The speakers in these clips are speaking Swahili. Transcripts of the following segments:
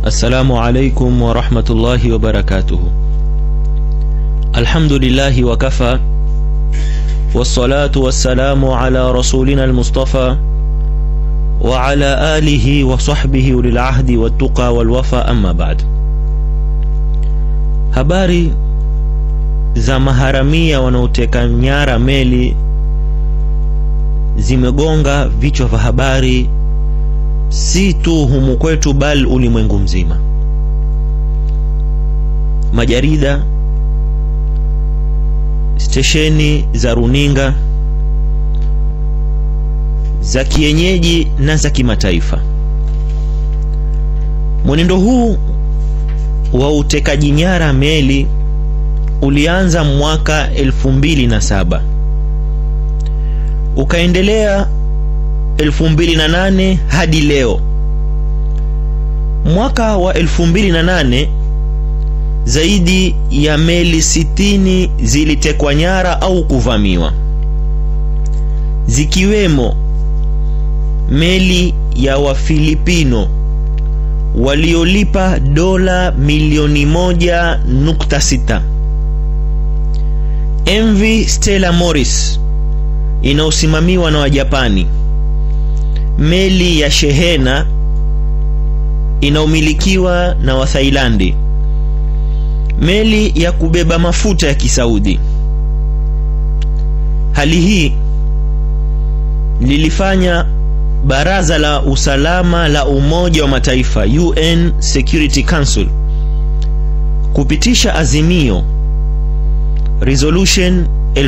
السلام عليكم ورحمة الله وبركاته الحمد لله وكفى والصلاة والسلام على رسولنا المصطفى وعلى آله وصحبه للعهد والتقى والوفى أما بعد habari za maharamia wanaoteka nyara meli zimegonga vichwa vya habari si tu humu kwetu bali ulimwengu mzima majarida stesheni za runinga za kienyeji na za kimataifa mwenendo huu wa utekaji nyara meli ulianza mwaka 2007 ukaendelea 2008 hadi leo mwaka wa 2008 zaidi ya meli 60 zilitekwa nyara au kuvamiwa zikiwemo meli ya wafilipino waliolipa dola milioni moja nukta sita mv stella morris inayosimamiwa na wajapani meli ya shehena inayomilikiwa na wathailandi meli ya kubeba mafuta ya kisaudi hali hii lilifanya baraza la usalama la umoja wa mataifa un security council kupitisha azimio resolution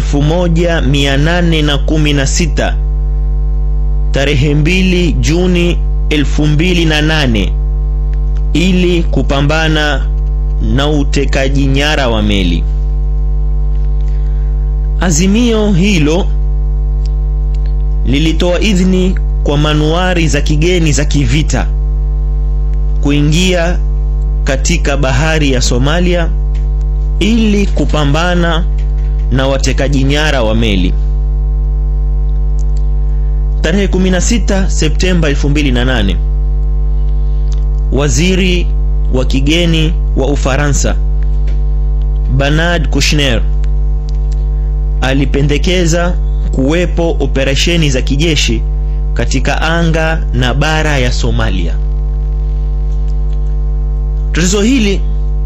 1816 tarehe 2 juni 2008 ili kupambana na utekaji nyara wa meli azimio hilo lilitoa idhini kwa manuari za kigeni za kivita kuingia katika bahari ya Somalia ili kupambana na watekaji nyara wa meli. Tarehe 16 Septemba 2008, waziri wa kigeni wa Ufaransa Bernard Kouchner alipendekeza kuwepo operesheni za kijeshi katika anga na bara ya Somalia. Tatizo hili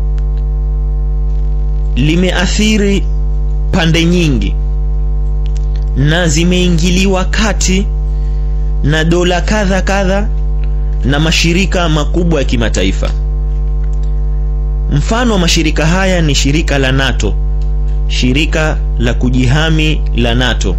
limeathiri pande nyingi na zimeingiliwa kati na dola kadha kadha na mashirika makubwa ya kimataifa. Mfano wa mashirika haya ni shirika la NATO, shirika la kujihami la NATO.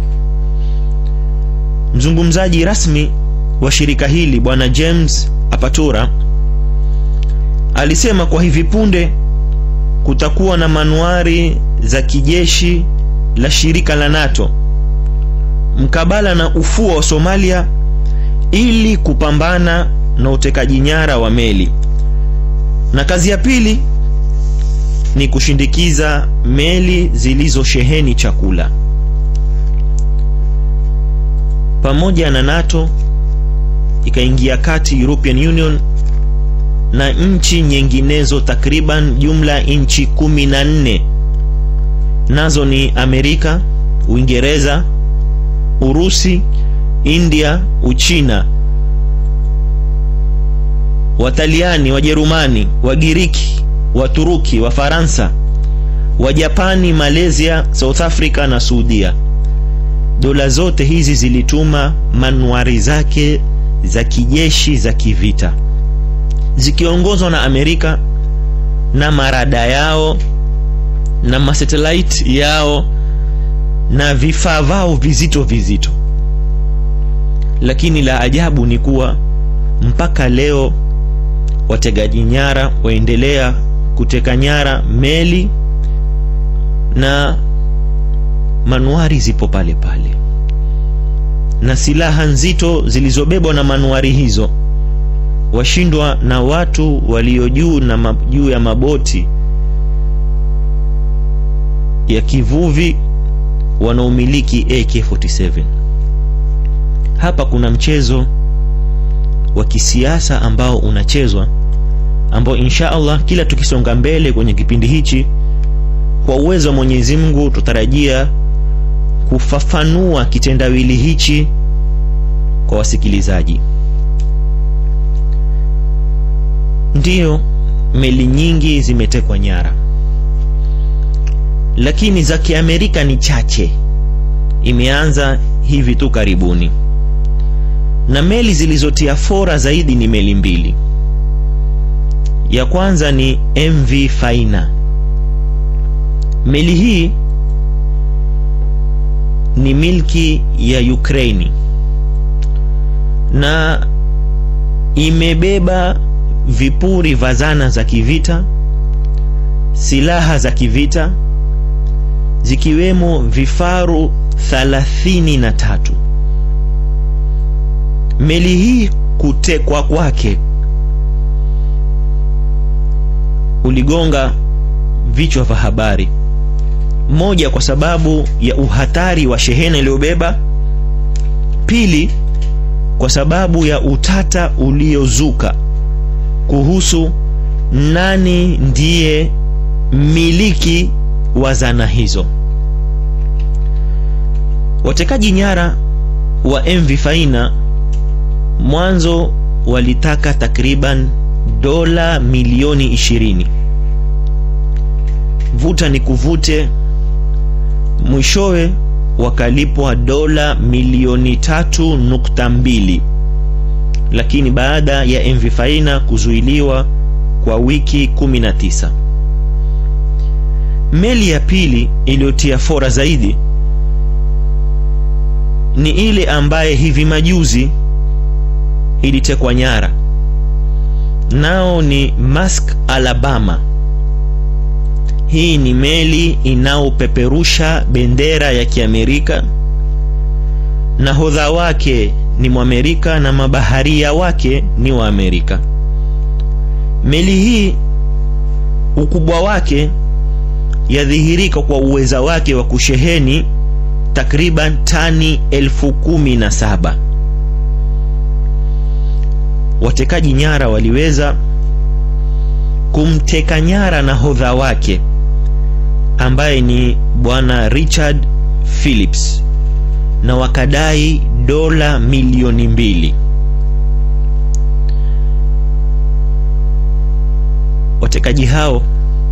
Mzungumzaji rasmi wa shirika hili bwana James Apatura alisema kwa hivi punde kutakuwa na manuari za kijeshi la shirika la NATO mkabala na ufuo wa Somalia ili kupambana na utekaji nyara wa meli, na kazi ya pili ni kushindikiza meli zilizosheheni chakula. Pamoja na NATO ikaingia kati European Union na nchi nyinginezo takriban jumla nchi kumi na nne nazo ni Amerika, Uingereza, Urusi, India, Uchina, Wataliani, Wajerumani, Wagiriki, Waturuki, Wafaransa, Wajapani, Malaysia, South Africa na Saudia. Dola zote hizi zilituma manuari zake za kijeshi za kivita zikiongozwa na Amerika na marada yao na masatellite yao na vifaa vao vizito vizito, lakini la ajabu ni kuwa mpaka leo wategaji nyara waendelea kuteka nyara meli na manuari zipo pale pale, na silaha nzito zilizobebwa na manuari hizo washindwa na watu walio juu na juu ya maboti ya kivuvi wanaomiliki AK47. Hapa kuna mchezo wa kisiasa ambao unachezwa ambao ambao insha Allah kila tukisonga mbele kwenye kipindi hichi kwa uwezo wa Mwenyezi Mungu tutarajia kufafanua kitendawili hichi kwa wasikilizaji. Ndiyo, meli nyingi zimetekwa nyara, lakini za Kiamerika ni chache. Imeanza hivi tu karibuni, na meli zilizotia fora zaidi ni meli mbili. Ya kwanza ni MV Faina. Meli hii ni milki ya Ukraini na imebeba vipuri vya zana za kivita, silaha za kivita zikiwemo vifaru thalathini na tatu. Meli hii kutekwa kwake uligonga vichwa vya habari. Moja, kwa sababu ya uhatari wa shehena iliyobeba. Pili, kwa sababu ya utata uliozuka kuhusu nani ndiye mmiliki wa zana hizo. Watekaji nyara wa MV Faina mwanzo walitaka takriban dola milioni ishirini. Vuta ni kuvute, mwishowe wakalipwa dola milioni tatu nukta mbili lakini baada ya MV Faina kuzuiliwa kwa wiki 19. Meli ya pili iliyotia fora zaidi ni ile ambaye hivi majuzi ilitekwa nyara, nao ni Maersk Alabama. Hii ni meli inayopeperusha bendera ya Kiamerika, nahodha wake ni Mwamerika na mabaharia wake ni Waamerika. Meli hii ukubwa wake yadhihirika kwa uweza wake wa kusheheni takriban tani elfu kumi na saba. Watekaji nyara waliweza kumteka nyara nahodha wake ambaye ni bwana Richard Phillips na wakadai dola milioni mbili. Watekaji hao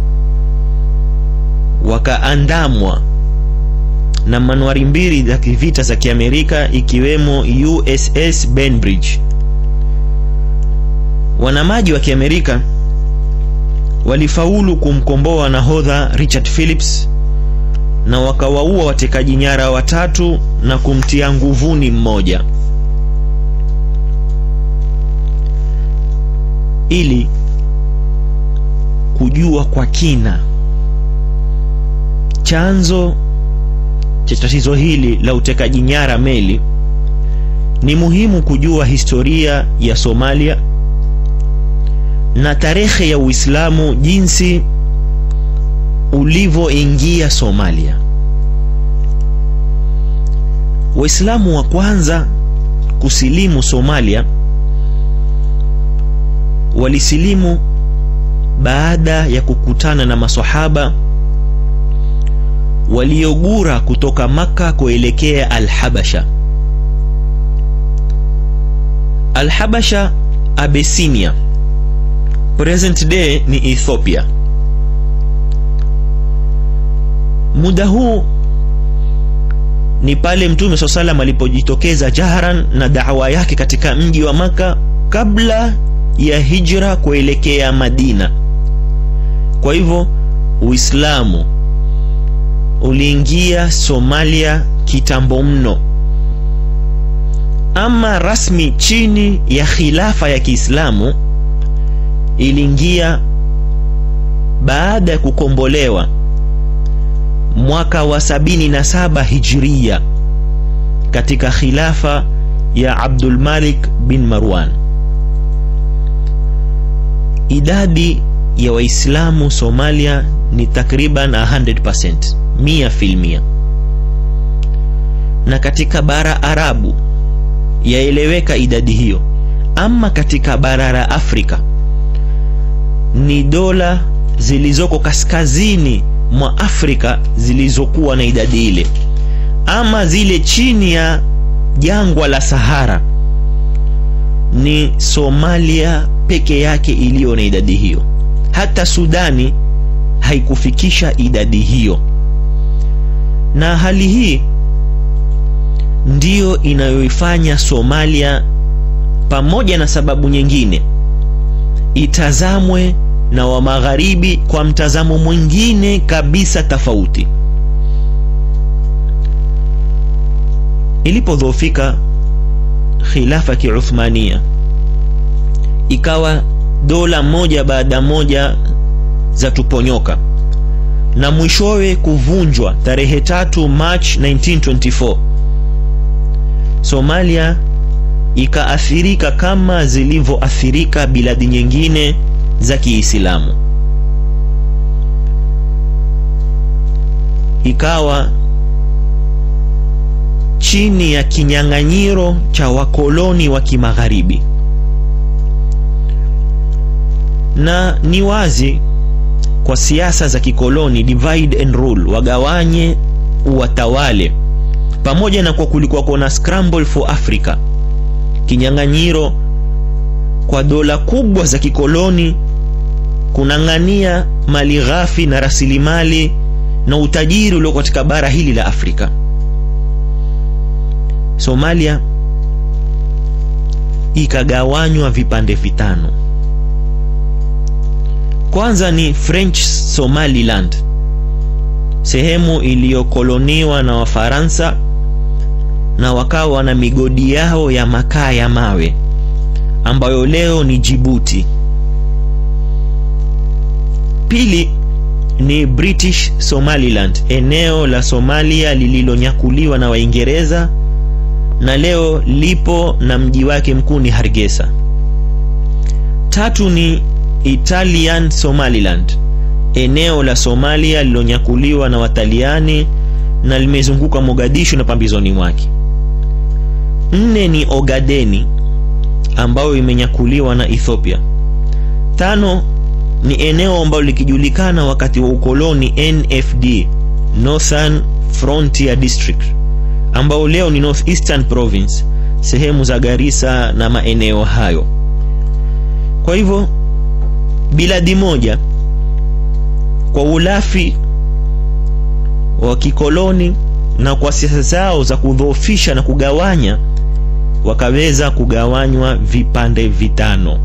wakaandamwa na manuari mbili za kivita za Kiamerika ikiwemo USS Bainbridge. Wanamaji wa Kiamerika walifaulu kumkomboa nahodha Richard Phillips na wakawaua watekaji nyara watatu na kumtia nguvuni mmoja. Ili kujua kwa kina chanzo cha tatizo hili la utekaji nyara meli, ni muhimu kujua historia ya Somalia na tarehe ya Uislamu jinsi ulivyoingia Somalia. Waislamu wa kwanza kusilimu Somalia walisilimu baada ya kukutana na maswahaba waliogura kutoka Makka kuelekea Al-Habasha. Al-Habasha, Abyssinia, present day ni Ethiopia. Muda huu ni pale Mtume swalla salam alipojitokeza jaharan na da'wa yake katika mji wa Maka kabla ya hijra kuelekea Madina. Kwa hivyo Uislamu uliingia Somalia kitambo mno, ama rasmi chini ya khilafa ya Kiislamu iliingia baada ya kukombolewa mwaka wa sabini na saba Hijria katika khilafa ya Abdul Malik bin Marwan. Idadi ya Waislamu Somalia ni takriban 100%, mia filmia, na katika bara Arabu yaeleweka idadi hiyo. Ama katika bara la Afrika ni dola zilizoko kaskazini mwa Afrika zilizokuwa na idadi ile, ama zile chini ya jangwa la Sahara, ni Somalia peke yake iliyo na idadi hiyo. Hata Sudani haikufikisha idadi hiyo, na hali hii ndiyo inayoifanya Somalia pamoja na sababu nyingine itazamwe na wa magharibi kwa mtazamo mwingine kabisa tofauti. Ilipodhoofika khilafa kiuthmania, ikawa dola moja baada moja za tuponyoka na mwishowe kuvunjwa tarehe tatu March 1924 Somalia ikaathirika kama zilivyoathirika biladi nyingine za Kiislamu, ikawa chini ya kinyang'anyiro cha wakoloni wa kimagharibi, na ni wazi kwa siasa za kikoloni, divide and rule, wagawanye uwatawale, pamoja na kwa kulikuwa kuna scramble for Africa kinyang'anyiro kwa dola kubwa za kikoloni kunang'ania mali ghafi na rasilimali na utajiri ulio katika bara hili la Afrika. Somalia ikagawanywa vipande vitano. Kwanza ni French Somaliland, sehemu iliyokoloniwa na Wafaransa na wakawa na migodi yao ya makaa ya mawe ambayo leo ni Djibouti. Pili ni British Somaliland, eneo la Somalia lililonyakuliwa na Waingereza na leo lipo na mji wake mkuu ni Hargeisa. Tatu ni Italian Somaliland, eneo la Somalia lililonyakuliwa na Wataliani na limezunguka Mogadishu na pambizoni mwake. Nne ni Ogadeni ambayo imenyakuliwa na Ethiopia. Tano ni eneo ambalo likijulikana wakati wa ukoloni NFD, Northern Frontier District, ambao leo ni North Eastern Province, sehemu za Garissa na maeneo hayo. Kwa hivyo biladi moja kwa ulafi wa kikoloni na kwa siasa zao za kudhoofisha na kugawanya wakaweza kugawanywa vipande vitano.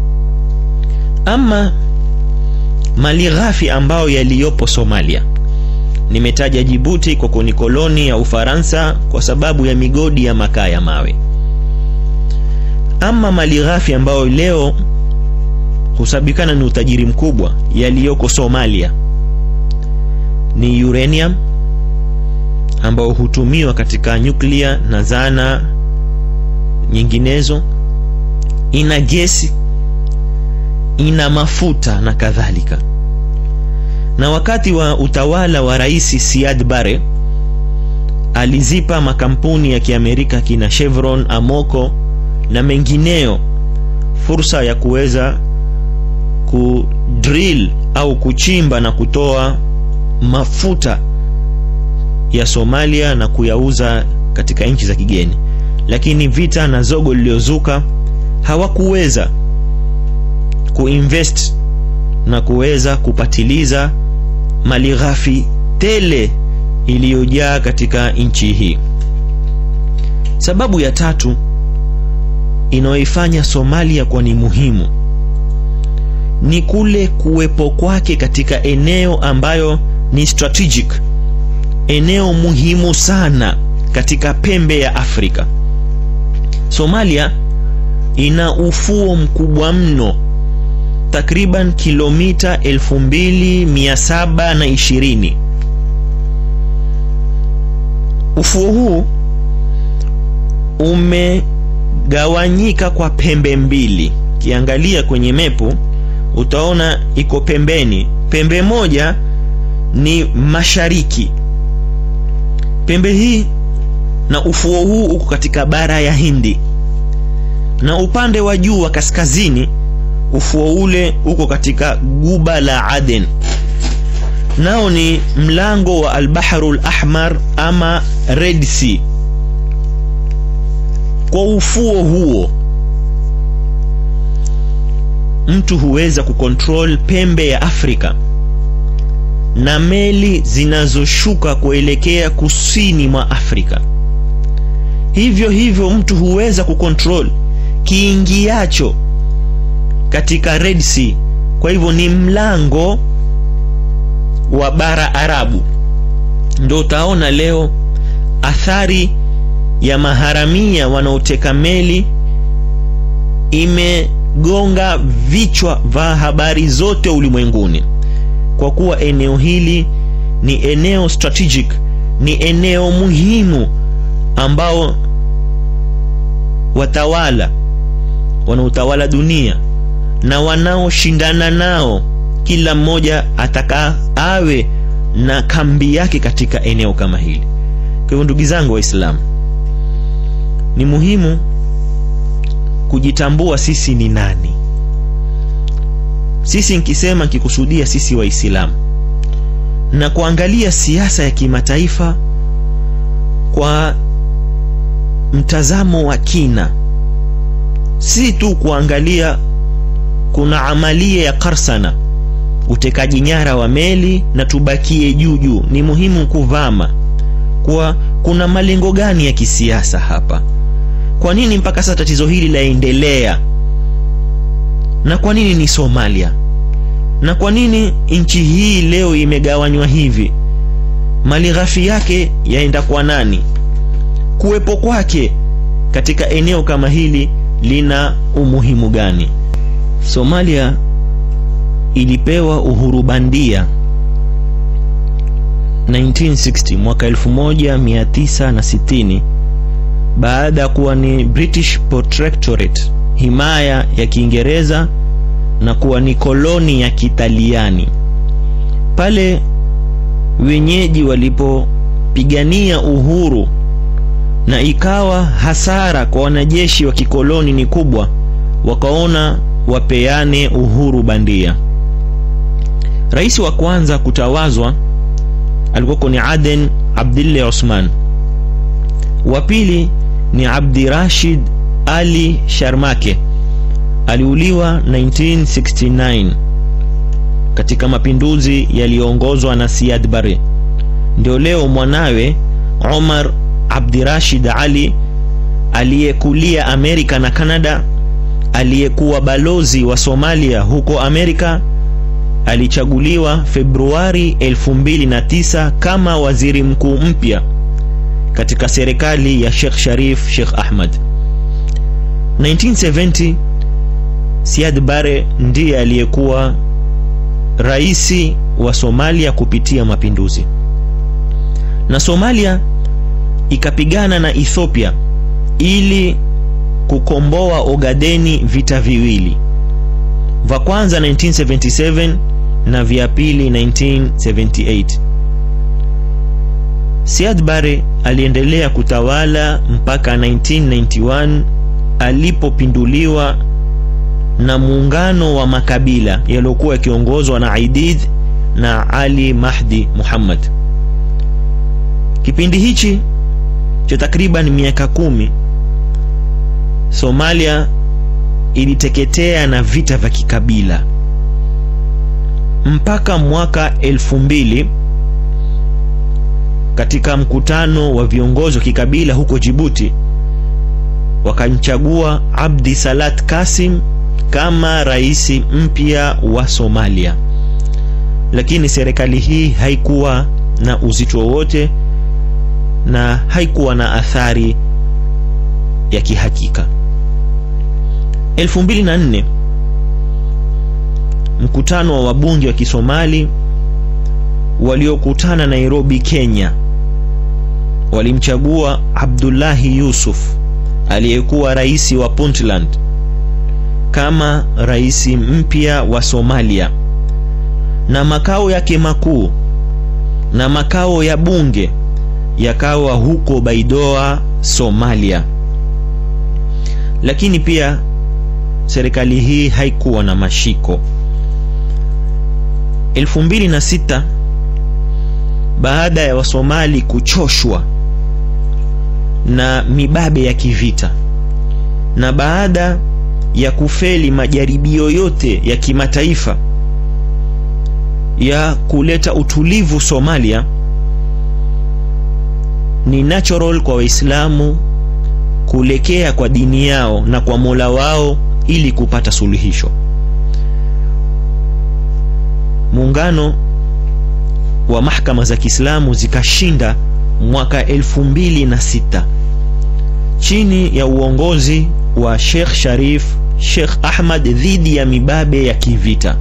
Ama mali ghafi ambayo yaliyopo Somalia, nimetaja Jibuti kwa kuni koloni ya Ufaransa kwa sababu ya migodi ya makaa ya mawe. Ama mali ghafi ambayo leo husabikana ni utajiri mkubwa yaliyoko Somalia ni uranium ambao hutumiwa katika nyuklia na zana nyinginezo, ina gesi, ina mafuta na kadhalika. Na wakati wa utawala wa Rais Siad Barre alizipa makampuni ya Kiamerika kina Chevron, Amoco na mengineyo fursa ya kuweza kudrill au kuchimba na kutoa mafuta ya Somalia na kuyauza katika nchi za kigeni, lakini vita na zogo liliozuka hawakuweza kuinvest na kuweza kupatiliza mali ghafi tele iliyojaa katika nchi hii. Sababu ya tatu inayoifanya Somalia kuwa ni muhimu ni kule kuwepo kwake katika eneo ambayo ni strategic, eneo muhimu sana katika pembe ya Afrika. Somalia ina ufuo mkubwa mno, takriban kilomita 2720. Ufuo huu umegawanyika kwa pembe mbili. Kiangalia kwenye mepu utaona iko pembeni. Pembe moja ni mashariki. Pembe hii na ufuo huu uko katika bara ya Hindi, na upande wa juu wa kaskazini ufuo ule uko katika guba la Aden, nao ni mlango wa Albaharu Lahmar ama Red Sea. Kwa ufuo huo mtu huweza kukontrol pembe ya Afrika na meli zinazoshuka kuelekea kusini mwa Afrika. Hivyo hivyo mtu huweza kukontrol kiingiacho katika Red Sea. Kwa hivyo ni mlango wa bara Arabu. Ndio utaona leo athari ya maharamia wanaoteka meli imegonga vichwa vya habari zote ulimwenguni, kwa kuwa eneo hili ni eneo strategic, ni eneo muhimu ambao watawala wanaotawala dunia na wanaoshindana nao, kila mmoja ataka awe na kambi yake katika eneo kama hili. Kwa hivyo ndugu zangu Waislamu, ni muhimu kujitambua sisi ni nani. Sisi nikisema nikikusudia sisi Waislamu na kuangalia siasa ya kimataifa kwa mtazamo wa kina, si tu kuangalia kuna amalia ya karsana, utekaji nyara wa meli na tubakie juu juu. Ni muhimu kuvama kwa kuna malengo gani ya kisiasa hapa? Kwa nini mpaka sasa tatizo hili laendelea? Na kwa nini ni Somalia? Na kwa nini nchi hii leo imegawanywa hivi? Mali ghafi yake yaenda kwa nani? Kuwepo kwake katika eneo kama hili lina umuhimu gani? Somalia ilipewa uhuru bandia 1960 mwaka 1960 baada ya kuwa ni British Protectorate, himaya ya Kiingereza na kuwa ni koloni ya Kitaliani. Pale wenyeji walipopigania uhuru na ikawa hasara kwa wanajeshi wa kikoloni ni kubwa, wakaona wapeane uhuru bandia. Rais wa kwanza kutawazwa alikuwa ni Aden Abdille Osman, wa pili ni Abdi Rashid Ali Sharmake, aliuliwa 1969 katika mapinduzi yaliyoongozwa na Siad Barre. Ndio leo mwanawe Omar Abdi Rashid Ali aliyekulia Amerika na Kanada, aliyekuwa balozi wa Somalia huko Amerika alichaguliwa Februari 2009 kama waziri mkuu mpya katika serikali ya Sheikh Sharif Sheikh Ahmad. 1970 Siad Barre ndiye aliyekuwa raisi wa Somalia kupitia mapinduzi, na Somalia ikapigana na Ethiopia ili kukomboa Ogadeni, vita viwili vya kwanza 1977 na vya pili 1978. Siad Barre aliendelea kutawala mpaka 1991 alipopinduliwa na muungano wa makabila yaliyokuwa yakiongozwa na Aidid na Ali Mahdi Muhammad. Kipindi hichi cha takriban miaka kumi Somalia iliteketea na vita vya kikabila mpaka mwaka elfu mbili katika mkutano wa viongozi wa kikabila huko Jibuti wakamchagua Abdi Salat Kasim kama rais mpya wa Somalia, lakini serikali hii haikuwa na uzito wowote na haikuwa na athari ya kihakika. 2004 mkutano wa wabunge wa Kisomali waliokutana Nairobi, Kenya, walimchagua Abdullahi Yusuf aliyekuwa rais wa Puntland kama rais mpya wa Somalia, na makao yake makuu na makao ya bunge yakawa huko Baidoa, Somalia. Lakini pia serikali hii haikuwa na mashiko. 2006 baada ya Wasomali kuchoshwa na mibabe ya kivita na baada ya kufeli majaribio yote ya kimataifa ya kuleta utulivu Somalia, ni natural kwa Waislamu kuelekea kwa dini yao na kwa Mola wao ili kupata suluhisho. Muungano wa mahakama za Kiislamu zikashinda mwaka elfu mbili na sita chini ya uongozi wa Sheikh Sharif Sheikh Ahmad dhidi ya mibabe ya kivita.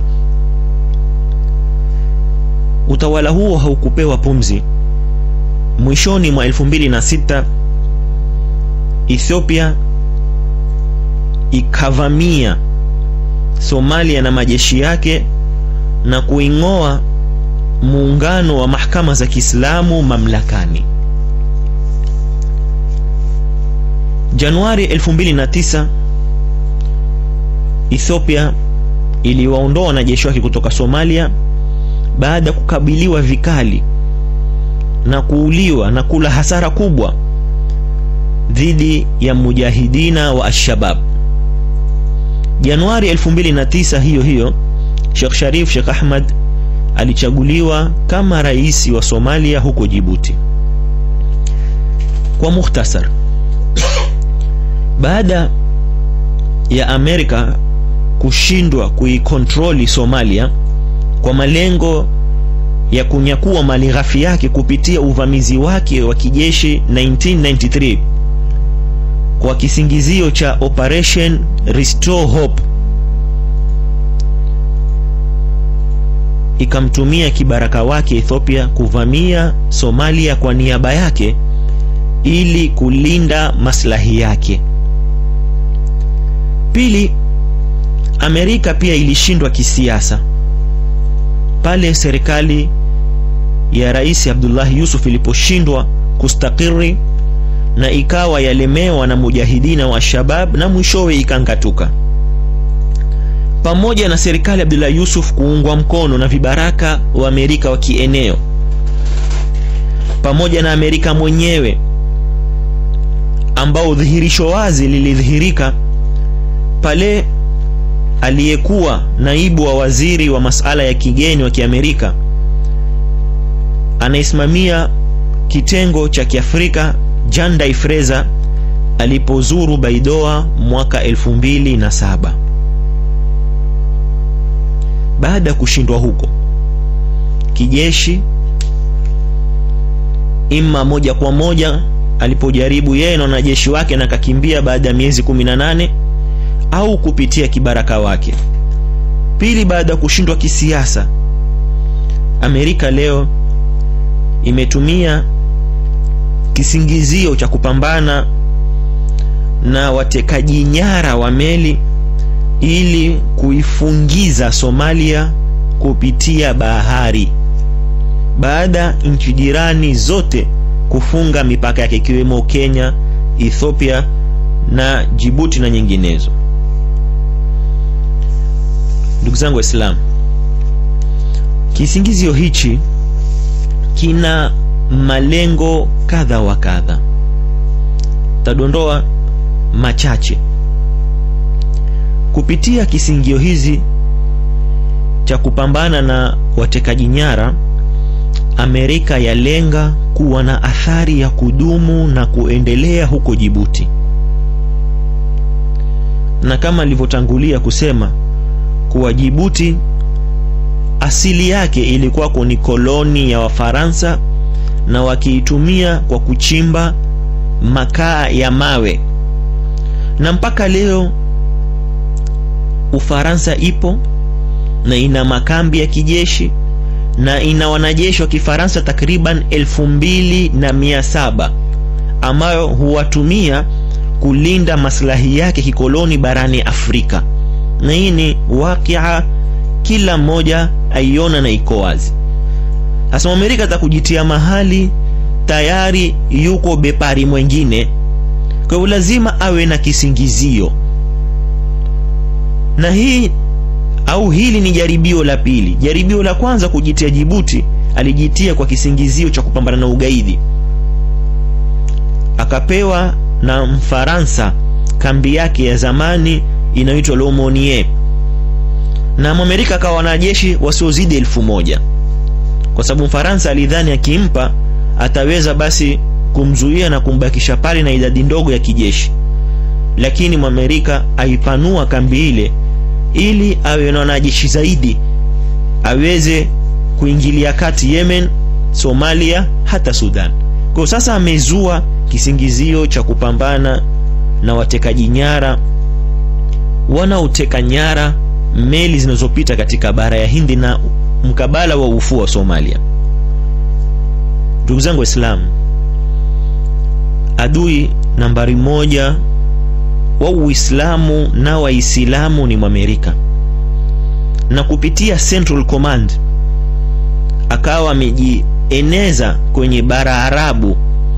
Utawala huo haukupewa pumzi. Mwishoni mwa 2006 Ethiopia ikavamia Somalia na majeshi yake na kuing'oa muungano wa mahakama za Kiislamu mamlakani. Januari 2009 Ethiopia iliwaondoa wanajeshi wake kutoka Somalia baada ya kukabiliwa vikali na kuuliwa na kula hasara kubwa dhidi ya mujahidina wa Al-Shabab. Januari 2009 hiyo hiyo, Sheikh Sharif Sheikh Ahmad alichaguliwa kama rais wa Somalia huko Djibouti. Kwa mukhtasar, baada ya Amerika kushindwa kuikontroli Somalia kwa malengo ya kunyakua mali ghafi yake kupitia uvamizi wake wa kijeshi 1993 kwa kisingizio cha Operation Restore Hope, ikamtumia kibaraka wake Ethiopia kuvamia Somalia kwa niaba yake ili kulinda maslahi yake. Pili, Amerika pia ilishindwa kisiasa pale serikali ya Rais Abdullah Yusuf iliposhindwa kustakiri na ikawa yalemewa na mujahidina wa Shabab na mwishowe ikangatuka. Pamoja na serikali ya Abdullah Yusuf kuungwa mkono na vibaraka wa Amerika wa kieneo, pamoja na Amerika mwenyewe ambao dhihirisho wazi lilidhihirika pale aliyekuwa naibu wa waziri wa masala ya kigeni wa Kiamerika anayesimamia kitengo cha Kiafrika Jan Day Fraser alipozuru Baidoa mwaka 2007. Baada ya kushindwa huko kijeshi, ima moja kwa moja alipojaribu yeye na wanajeshi wake na kakimbia baada ya miezi 18 au kupitia kibaraka wake. Pili, baada ya kushindwa kisiasa, Amerika leo imetumia kisingizio cha kupambana na watekaji nyara wa meli ili kuifungiza Somalia kupitia bahari, baada nchi jirani zote kufunga mipaka yake ikiwemo Kenya, Ethiopia na Djibouti na nyinginezo. Ndugu zangu Waislamu, kisingizio hichi kina malengo kadha wa kadha. Tadondoa machache kupitia kisingio hizi cha kupambana na watekaji nyara. Amerika yalenga kuwa na athari ya kudumu na kuendelea huko Djibouti, na kama nilivyotangulia kusema kuwa Djibouti asili yake ilikuwako ni koloni ya Wafaransa na wakiitumia kwa kuchimba makaa ya mawe, na mpaka leo Ufaransa ipo na ina makambi ya kijeshi na ina wanajeshi wa Kifaransa takriban elfu mbili na mia saba ambayo huwatumia kulinda maslahi yake kikoloni barani Afrika, na hii ni wakia kila mmoja aiona na iko wazi. Sasa Amerika atakujitia mahali tayari yuko bepari mwengine, kwa hivyo lazima awe na kisingizio. na hii au hili ni jaribio la pili. Jaribio la kwanza kujitia Jibuti, alijitia kwa kisingizio cha kupambana na ugaidi, akapewa na Mfaransa kambi yake ya zamani inayoitwa Lomonier, na Mwamerika akawa wanajeshi wasiozidi elfu moja kwa sababu Mfaransa alidhani akimpa ataweza basi kumzuia na kumbakisha pale na idadi ndogo ya kijeshi, lakini Mwamerika aipanua kambi ile ili awe na wanajeshi zaidi, aweze kuingilia kati Yemen, Somalia, hata Sudan. Kwa sasa amezua kisingizio cha kupambana na watekaji nyara wanaoteka nyara meli zinazopita katika bara ya Hindi na mkabala wa ufuo wa Somalia. Ndugu zangu Waislamu, adui nambari moja wa Uislamu na Waislamu ni Mwamerika, na kupitia Central Command akawa amejieneza kwenye bara Arabu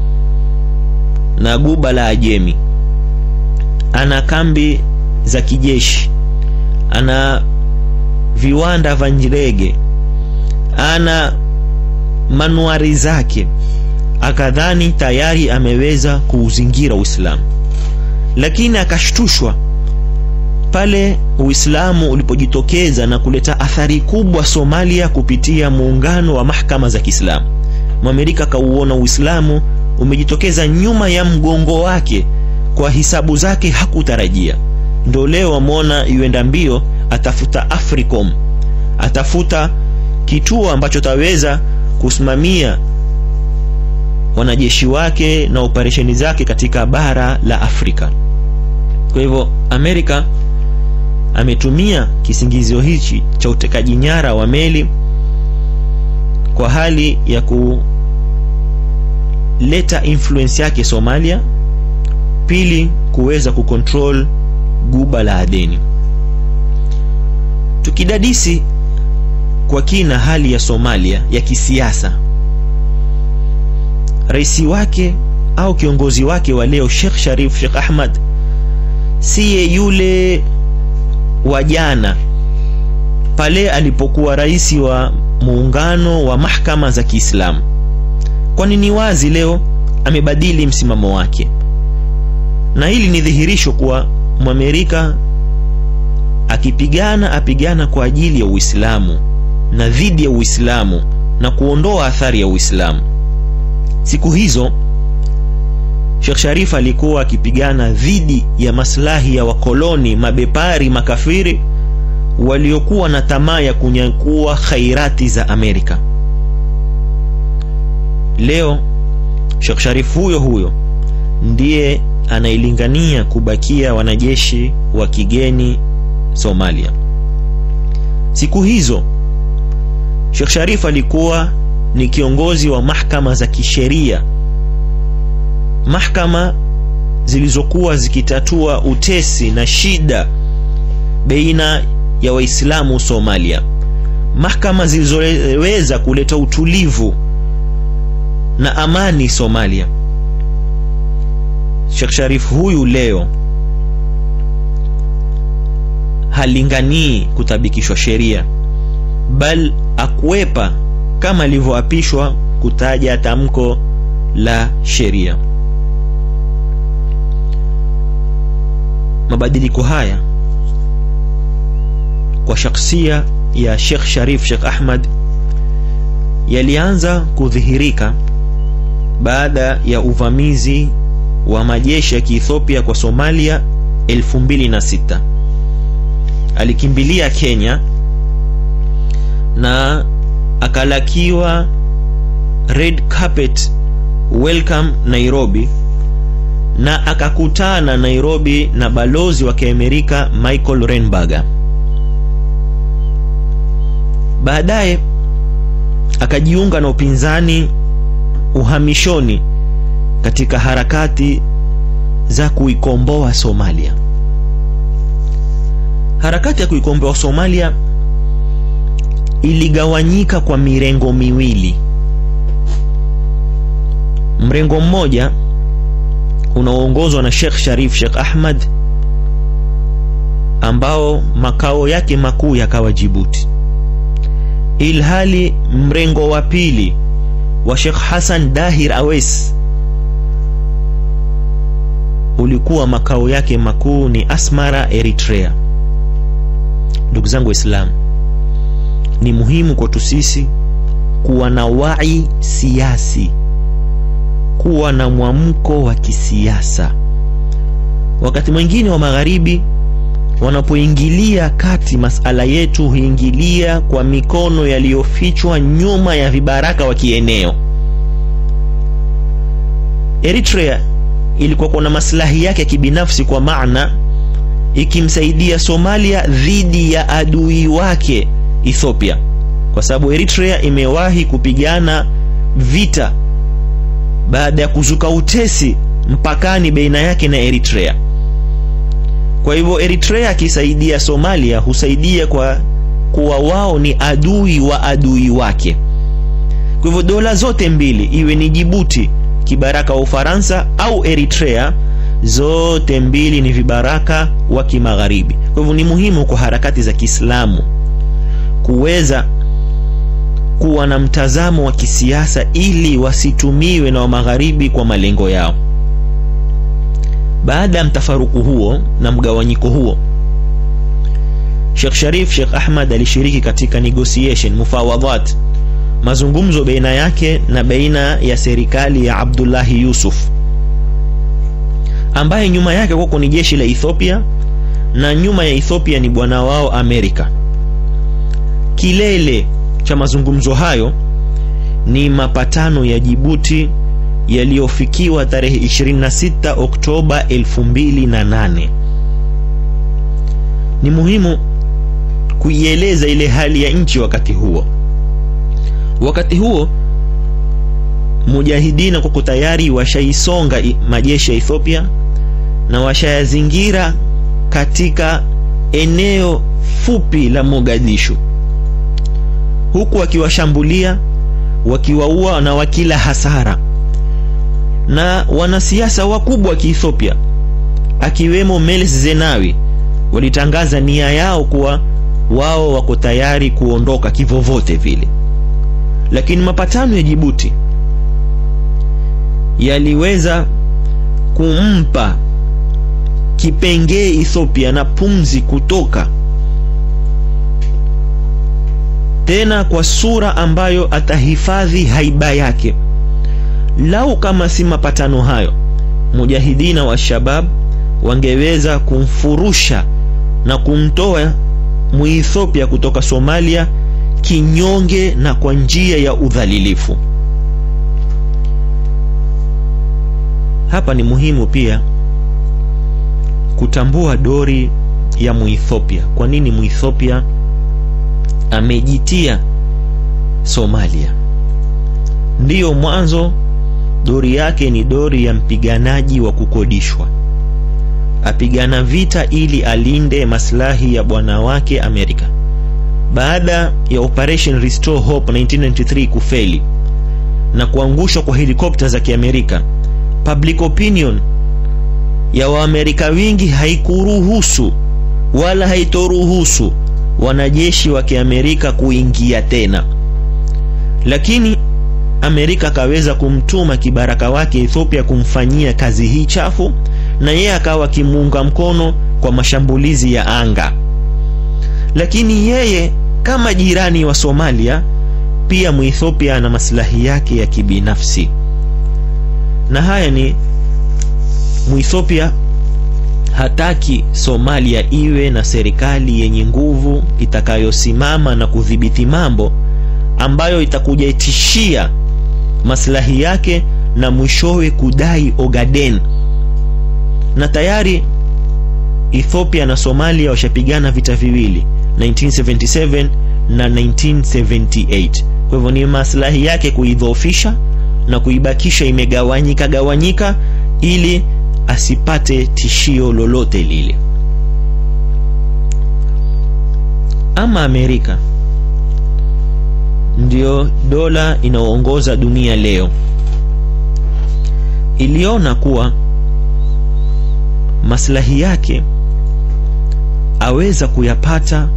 na guba la Ajemi. Ana kambi za kijeshi, ana viwanda vya ndege, ana manuari zake, akadhani tayari ameweza kuuzingira Uislamu, lakini akashtushwa pale Uislamu ulipojitokeza na kuleta athari kubwa Somalia kupitia muungano wa mahakama za Kiislamu. Mwamerika akauona Uislamu umejitokeza nyuma ya mgongo wake kwa hisabu zake hakutarajia. Ndo leo amwona yuenda mbio, atafuta Africom, atafuta kituo ambacho taweza kusimamia wanajeshi wake na operesheni zake katika bara la Afrika. Kwa hivyo Amerika ametumia kisingizio hichi cha utekaji nyara wa meli kwa hali ya kuleta influence yake Somalia, pili kuweza kucontrol guba la Adeni. Tukidadisi kwa kina hali ya Somalia ya kisiasa, rais wake au kiongozi wake wa leo Sheikh Sharif Sheikh Ahmad siye yule wa jana pale alipokuwa rais wa muungano wa mahakama za Kiislamu, kwani ni wazi leo amebadili msimamo wake, na hili ni dhihirisho kuwa Mwamerika akipigana apigana kwa ajili ya Uislamu na dhidi ya Uislamu na kuondoa athari ya Uislamu. Siku hizo Sheikh Sharif alikuwa akipigana dhidi ya maslahi ya wakoloni mabepari makafiri waliokuwa na tamaa ya kunyakua khairati za Amerika. Leo Sheikh Sharif huyo huyo ndiye anailingania kubakia wanajeshi wa kigeni Somalia. Siku hizo Sheikh Sharif alikuwa ni kiongozi wa mahakama za kisheria, mahakama zilizokuwa zikitatua utesi na shida baina ya Waislamu Somalia, mahakama zilizoweza kuleta utulivu na amani Somalia. Sheikh Sharif huyu leo halinganii kutabikishwa sheria, bal akwepa kama alivyoapishwa kutaja tamko la sheria. Mabadiliko haya kwa shakhsia ya Sheikh Sharif Sheikh Ahmad yalianza kudhihirika baada ya uvamizi wa majeshi ya Kiethiopia kwa Somalia 2006. Alikimbilia Kenya na akalakiwa red carpet welcome Nairobi, na akakutana Nairobi na balozi wa Kiamerika Michael Renberger. Baadaye akajiunga na upinzani uhamishoni katika harakati za kuikomboa Somalia. Harakati ya kuikomboa Somalia iligawanyika kwa mirengo miwili. Mrengo mmoja unaoongozwa na Sheikh Sharif Sheikh Ahmad ambao makao yake makuu yakawa Jibuti, ilhali mrengo wa pili wa Sheikh Hassan Dahir Awes ulikuwa makao yake makuu ni Asmara, Eritrea. Ndugu zangu Waislamu, ni muhimu kwetu sisi kuwa na wai siasi, kuwa na mwamko wa kisiasa. Wakati mwingine wa magharibi wanapoingilia kati masala yetu, huingilia kwa mikono yaliyofichwa nyuma ya vibaraka wa kieneo. Eritrea ilikuwa kuna maslahi yake ya kibinafsi, kwa maana ikimsaidia Somalia dhidi ya adui wake Ethiopia, kwa sababu Eritrea imewahi kupigana vita baada ya kuzuka utesi mpakani baina yake na Eritrea. Kwa hivyo Eritrea akisaidia Somalia husaidia kwa kuwa wao ni adui wa adui wake. Kwa hivyo dola zote mbili, iwe ni Jibuti kibaraka wa Ufaransa au Eritrea, zote mbili ni vibaraka wa kimagharibi. Kwa hivyo ni muhimu kwa harakati za Kiislamu kuweza kuwa na mtazamo wa kisiasa ili wasitumiwe na wa magharibi kwa malengo yao. Baada ya mtafaruku huo na mgawanyiko huo, Sheikh Sharif Sheikh Ahmad alishiriki katika negotiation mufawadhat, mazungumzo baina yake na baina ya serikali ya Abdullahi Yusuf ambaye nyuma yake huko ni jeshi la Ethiopia na nyuma ya Ethiopia ni bwana wao Amerika. Kilele cha mazungumzo hayo ni mapatano ya Jibuti yaliyofikiwa tarehe 26 Oktoba 2008. Ni muhimu kuieleza ile hali ya nchi wakati huo. Wakati huo mujahidina kuko tayari washaisonga majeshi ya Ethiopia na washayazingira katika eneo fupi la Mogadishu, huku wakiwashambulia, wakiwaua na wakila hasara na wanasiasa wakubwa wa Kiethiopia akiwemo Meles Zenawi walitangaza nia yao kuwa wao wako tayari kuondoka kivovote vile, lakini mapatano ya Jibuti yaliweza kumpa kipengee Ethiopia na pumzi kutoka tena kwa sura ambayo atahifadhi haiba yake. Lau kama si mapatano hayo, mujahidina wa Shabab wangeweza kumfurusha na kumtoa Muethiopia kutoka Somalia kinyonge na kwa njia ya udhalilifu. Hapa ni muhimu pia kutambua dori ya Muethiopia. Kwa nini Muethiopia amejitia Somalia? Ndiyo, mwanzo dori yake ni dori ya mpiganaji wa kukodishwa, apigana vita ili alinde maslahi ya bwana wake Amerika. Baada ya Operation Restore Hope 1993 kufeli na kuangushwa kwa helikopta za Kiamerika, public opinion ya Waamerika wingi haikuruhusu wala haitoruhusu wanajeshi wa Kiamerika kuingia tena, lakini Amerika akaweza kumtuma kibaraka wake Ethiopia kumfanyia kazi hii chafu, na yeye akawa akimuunga mkono kwa mashambulizi ya anga. Lakini yeye kama jirani wa Somalia, pia Muethiopia ana maslahi yake ya kibinafsi, na haya ni Muethiopia hataki Somalia iwe na serikali yenye nguvu itakayosimama na kudhibiti mambo ambayo itakuja itishia maslahi yake na mwishowe kudai Ogaden. Na tayari Ethiopia na Somalia washapigana vita viwili 1977 na 1978. Kwa hivyo ni maslahi yake kuidhoofisha na kuibakisha imegawanyika gawanyika ili asipate tishio lolote lile. Ama Amerika ndiyo dola inayoongoza dunia leo, iliona kuwa maslahi yake aweza kuyapata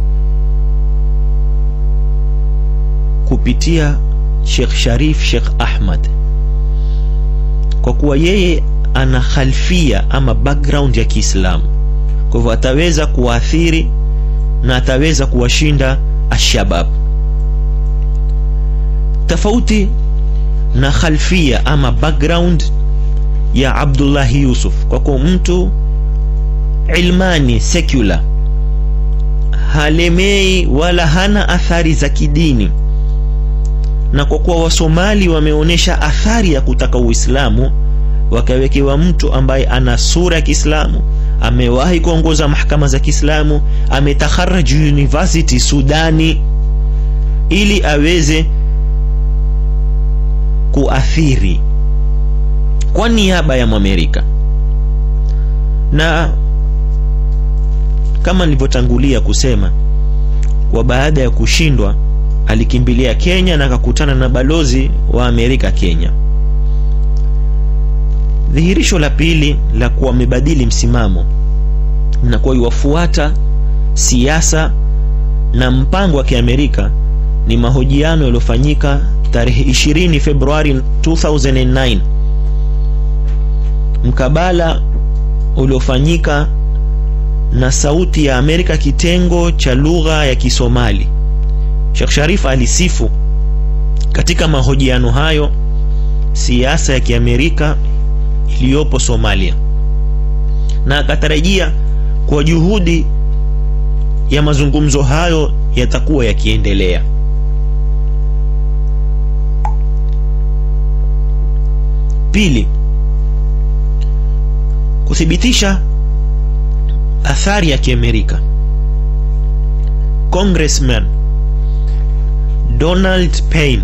kupitia Sheikh Sharif Sheikh Ahmad kwa kuwa yeye ana khalfia ama background ya Kiislamu, kwa hivyo ataweza kuwaathiri na ataweza kuwashinda ashabab, tofauti na khalfia ama background ya Abdullahi Yusuf, kwa kuwa mtu ilmani secular, halemei wala hana athari za kidini, na kwa kuwa Wasomali wameonyesha athari ya kutaka Uislamu, wakawekewa mtu ambaye ana sura ya Kiislamu, amewahi kuongoza mahakama za Kiislamu, ametakharaj university Sudani, ili aweze kuathiri kwa niaba ya Mwamerika. Na kama nilivyotangulia kusema, kwa baada ya kushindwa alikimbilia Kenya na akakutana na balozi wa Amerika Kenya. Dhihirisho la pili la kuwa amebadili msimamo na kuwa iwafuata siasa na mpango wa Kiamerika ni mahojiano yaliyofanyika tarehe 20 Februari 2009 mkabala uliofanyika na Sauti ya Amerika kitengo cha lugha ya Kisomali. Sheikh Sharif alisifu katika mahojiano hayo siasa ya Kiamerika iliyopo Somalia na akatarajia kwa juhudi ya mazungumzo hayo yatakuwa yakiendelea. Pili, kuthibitisha athari ya Kiamerika. Congressman Donald Payne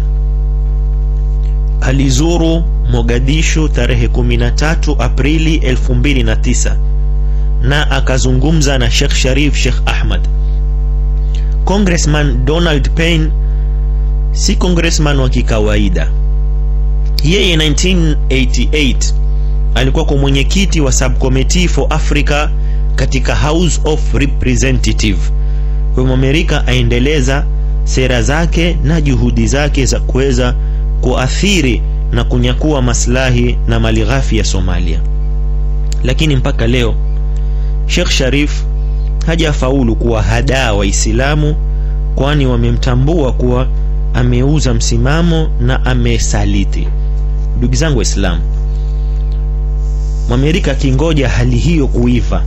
alizuru Mogadishu tarehe 13 Aprili 2009 na akazungumza na Sheikh Sharif Sheikh Ahmad. Congressman Donald Payne si congressman wa kikawaida. Yeye 1988 alikuwa kwa mwenyekiti wa Subcommittee for Africa katika House of Representative. Kwa hivyo Amerika aendeleza sera zake na juhudi zake za kuweza kuathiri na kunyakua maslahi na mali ghafi ya Somalia, lakini mpaka leo Sheikh Sharif hajafaulu kuwahadaa Waislamu, kwani wamemtambua kuwa ameuza msimamo na amesaliti. Ndugu zangu Waislamu, Mwamerika akingoja hali hiyo kuiva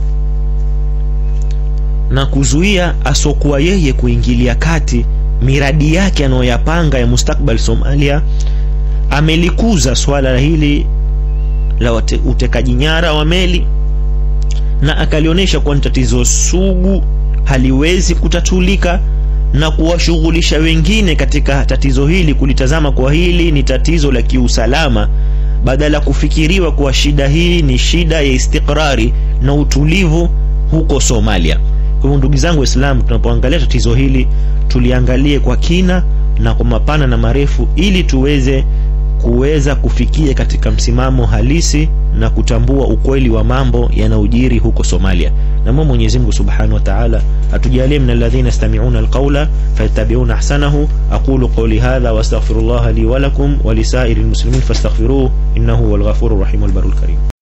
na kuzuia asokuwa yeye kuingilia kati miradi yake anayoyapanga ya mustakbal Somalia, amelikuza swala hili la utekaji nyara wa meli na akalionyesha kuwa ni tatizo sugu, haliwezi kutatulika na kuwashughulisha wengine katika tatizo hili, kulitazama kwa hili ni tatizo la kiusalama, badala ya kufikiriwa kuwa shida hii ni shida ya istikrari na utulivu huko Somalia. Kwa hivyo ndugu zangu Waislamu, tunapoangalia tatizo hili tuliangalie kwa kina na kwa mapana na marefu, ili tuweze kuweza kufikia katika msimamo halisi na kutambua ukweli wa mambo yanayojiri huko Somalia. Namwomba Mwenyezi Mungu Subhanahu wa Ta'ala atujalie min alladhina yastami'una alqawla fayattabi'una ahsanahu. aqulu qawli hadha wa astaghfirullah li wa lakum wa lisairil muslimin fastaghfiruhu innahu huwal ghafurur rahim wal barul karim.